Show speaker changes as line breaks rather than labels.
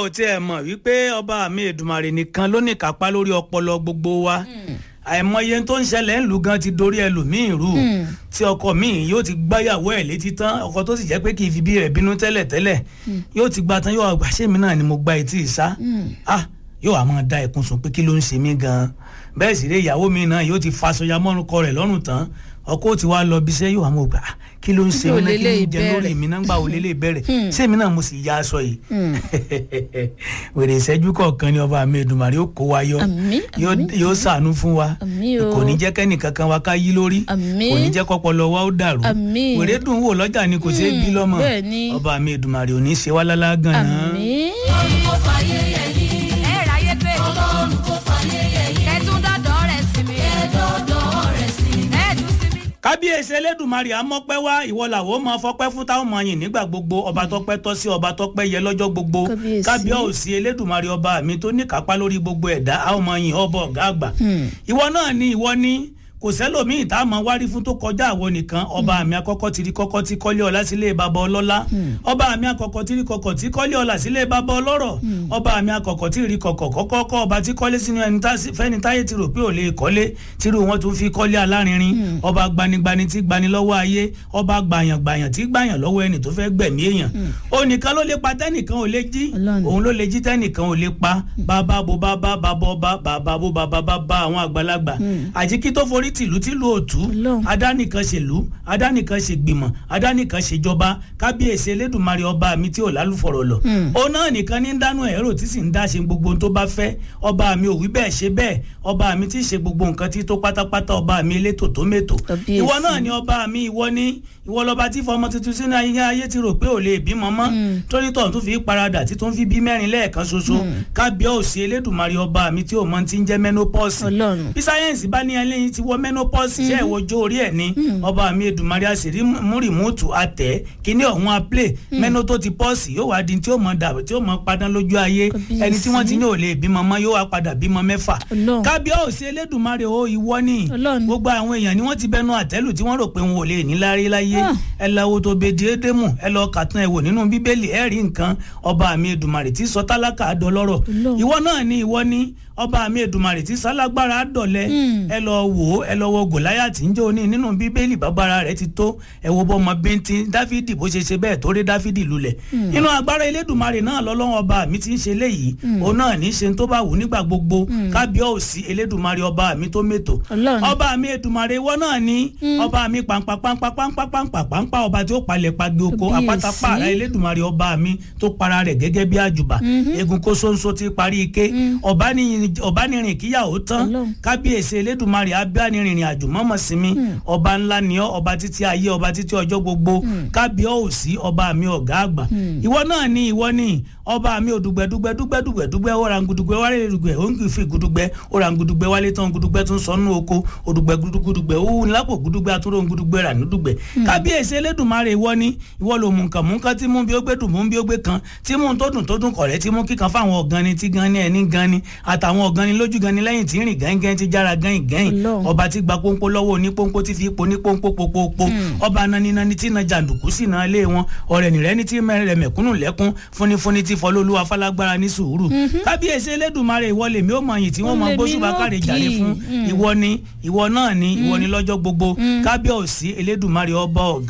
ò tiẹ̀ mọ̀ wípé ọba mi Èdùmàrè nìkan ló ní kápá lórí ọpọlọ gbogbo wa àìmọye tó ń ṣẹlẹ̀ ńlù gan ti dorí ẹlòmíín rú tí ọkọ míì yóò ti gbáyàwó ẹ̀ létí tán ọkọ tó sì jẹ́ pé kì í fi bí rẹ̀ bínú tẹ́lẹ̀ tẹ́lẹ̀ yóò ti gba tán yóò àgbà ṣé mi náà ni mo gba etí ìsá ah yóò wá máa da ẹkún sùn pé kí ló ń ṣe mí gan bẹ́ẹ̀ sì ré ìyàwó mi náà yóò ti faṣọya mọ́rùkọ rẹ̀ lọ́rùn tán ọkọ tí wàá lọ bíṣẹ́ yóò wá mọ̀ gbà kí ló ń ṣe mí náà kí ló ń jẹ lórí mi náà gbà wọlé lè bẹ̀rẹ̀ ṣé mi náà mo sì ya aṣọ yìí wèrè ìṣẹ́jú kọ̀ọ̀kan ni ọba mi Èdùmàrè yóò kó wa yọ yóò ṣàánú fún wa kò ní jẹ́ kẹ́nì kankan wa ká yí lórí kò ní jẹ́ kọ́pọlọ wa ó dàrú wèrè dùn wò lọ́jà ni kò ṣeé bí lọ́mọ ọba mi Èdùmàrè ò ní ṣe wá lálá gan-an.
olùkọ́ fàyè yẹ yìí. ẹ ráyé pé. ọlọ́run kò fàyè yẹ yìí. kẹtùn dọ́dọ̀ rẹ̀ sí mi. kẹdọ́dọ̀ rẹ̀ sí mi. ẹ tún sí mi.
kábíyèsí elédùnmarè àmọ́pẹ́ wá ìwọ làwọn máa fọpẹ́ fún táwọn máa yìn nígbà gbogbo ọba tọpẹ́ tọ́ sí ọba tọpẹ́ yẹ lọ́jọ́ gbogbo
Kábíyèsí.
kábíyèsí elédùnmarè ọba mi tó ní kápá lórí gbogbo ẹ̀dá àwọn máa yìn ọba ọ̀gá àgbà ìwọ náà ni ìwọ ni kò sẹ́lòmíì tá a máa wárí fún tó kọjá àwọn nìkan ọba mi àkọ́kọ́ ti rí kọ́kọ́ tí kọ́lé ọlá sílé bàbá ọlọ́lá ọba mi àkọ́kọ́ ti rí kọ́kọ́ tí kọ́lé ọlá sílé bàbá ọlọ́rọ̀ ọba mi àkọ́kọ́ ti rí kọ́kọ́ kọ́kọ́ ọba tí kọ́lé sínú ẹni tá- fẹ́ni táyé ti rò pé ò lè kọ́lé tírú wọn tún fi kọ́lé alárinrin ọba gbanigbani tí gbani lọ́wọ́ ayé ọba gbàyàngbàyàn tí gbàyàn lọ́wọ́ ẹni tó fẹ́ gbẹ̀mí èèyàn ó nìkan ló lè pa tẹ́nìkan ò lè jí
Ọlọ́run.
òun ló lè jí tẹ́nìkan ò lè pa bàbá bo bàbá bàbá ọba bàbá bo bàbá bàbá àwọn àgbàlagbà àjíkí tó forí tìlú tìlú òtú
Ọlọ́run.
adánìkan ṣèlú adánìkan ṣègbìmọ̀ adánìkan ṣèjọba kábíyèsí elédùnmarè ọba mi tí ò lálùfọ̀rọ̀ lọ òun náà nìkan ní ń dánú ẹ̀rọ tí sì ń dá ṣe gbogbo ohun tó bá fẹ́ ọba mi ò wí bẹ́ẹ̀ ṣe bẹ́ẹ̀ ọba mi tí ì ṣe gbogbo nǹkan tí tó pátápátá ọba mi elétò tó mètò
Kábíyèsí.
ìwọ náà ni ọba mi ìwọ ní ìwọ lọba tí fọmọ tuntun sínú ayé ayé ti rò pé ò lè bímọ mọ́ torí tó ń tún fi paradà tí tó ń fi bí mẹ́rin lẹ́ẹ̀kan ṣoṣo kábíyèsí elédùnmarè ọba mi tí ò mọ ti ń jẹ́ menopause
Ọlọ́run.
bí sáyẹ́ǹsì bá ní ẹlẹ́yin ti wọ menopause ṣe ìwọ́jọ́ orí ẹ̀ ní ọba mi Èdùmàrè àṣírí múrìmútù àtẹ kíní ọ̀hún àplẹ̀ mẹ́nó tó ti pọ́ọ̀sì yóò wá di tí ó mọ dàbí tí ó mọ padà lójú ayé
Kábíyèsí.
ẹni tí wọ́n ti ní ò lè bímọ mọ́ yóò wá padà bímọ mẹ́fà
Ọlọ́run.
kábíyèsí Elédùmarè o ìwọ ni
Ọlọ́run.
gbogbo àwọn èèyàn ni wọ́n ti bẹnu àtẹ́lù tí wọ́n rò pé wọn ò lè ní lárí láyé
Ah.
ẹ lọ wo tó bèdì édémù ẹ lọ kàtún ẹ wò nínú bíbélì ẹ rí nǹkan ọba mi Èdùmàrè tí sọ tálákà dọlọ́rọ̀
Ọlọ́run.
ìwọ náà ni ìwọ ni ọba mi Èdùmàrè tí sálágbára dọ̀lẹ́
Mm.
ẹ lọ wò ó ẹ lọ wo Gòláyátì ń jẹ́ òní nínú bíbélì bàbára rẹ̀ ti tó ẹ wo bọ́mọ bíntín dáfídì bó ṣe ṣe bẹ́ẹ̀ tó rí dáfídì lulẹ̀ inú agbára elédùnmarè náà lọ́lọ́wọ́ ọba mi ti ń ṣe léyìí òun náà ní í ṣe tó bá wù nígbà gbogbo kábíyèsí elédùnmarè ọba mi tó mètò
Ọlọ́run.
ọba mi Èdùmàrè ìwọ náà ní ọba mi pàǹpà pàǹpà pàǹpà pàǹpà pàǹpà ọba tí ó palẹ̀ pagi oko
Kábíyèsí.
àpáta pààrà elédùnmarè ọba mi tó para rẹ̀ gẹ́gẹ́ bí àjùbà egun kó sóńsó ti parí ike ọ̀bánirin kíyàwó tán
Ọlọ́run.
kábíyèsí elédùnmarè abánirìnrìn àjò mọ́mọ́ sinmi ọba ńlá ni ọ́ ọba títí ayé ọba títí ọjọ́ gbogbo kábíyèsí ọba mi ọ̀gá àgbà ìwọ náà ni ìwọ ni ọba mi òdùgbẹ́ dùgbẹ́ dùgbẹ́ dùgbẹ́ dùgbẹ́ orangudugbẹ́ wálé dùgbẹ́ òǹkìfì gudugbẹ́ orangudugbẹ́ wálé tán gudugbẹ́ tún sọnù oko òdùgbẹ́ gudugbẹ́ òwú lápò gudugbẹ́ àtúrò gudugbẹ́ rà nídùgbẹ́ kábíyèsí elédùnmarè ìwọ ni ìwọ ló mú nǹkan mú nǹkan tí mú bí ó gbé dùn mú bí ó gbé kan tí mú tó dùn tó dùn kọ̀rẹ́ tí mú kíkan fáwọn ọ̀gánni tí gan ni ẹni gan ni àtàwọn ọ̀gánni lójú gan ni lẹ́yìn tí ń rìn gẹ́ngẹ́n ti jára gẹ́yìn gẹ́yìn
Ọlọ́run.
ọba tí gba pọ́npọ́ lọ́wọ́ oní pọ́npọ́ tí fi ipò ní pọ́npọ́ pọ́pọ́pọ́ ọba naninani tí na jàǹdùkú sí na lé wọn ọ̀rẹ́ nìrẹ́ ní tí mẹ́rẹ̀ mẹ̀kúnnù lẹ́kún fúnifúni tí fọlọ́lúwa falágbára ní sùúrù kábíyèsí elédùnmarè ìwọ lèmi ó mọ̀ yìí tí wọ́n mọ
Ó lèmi
gbóṣùbà
náà
káre
kì í.
jàre fún
Mm.
ìwọ ni ìwọ náà ni ìwọ ni lọ́jọ́ gbogbo kábíyèsí elédùnmarè ọba ọ̀gá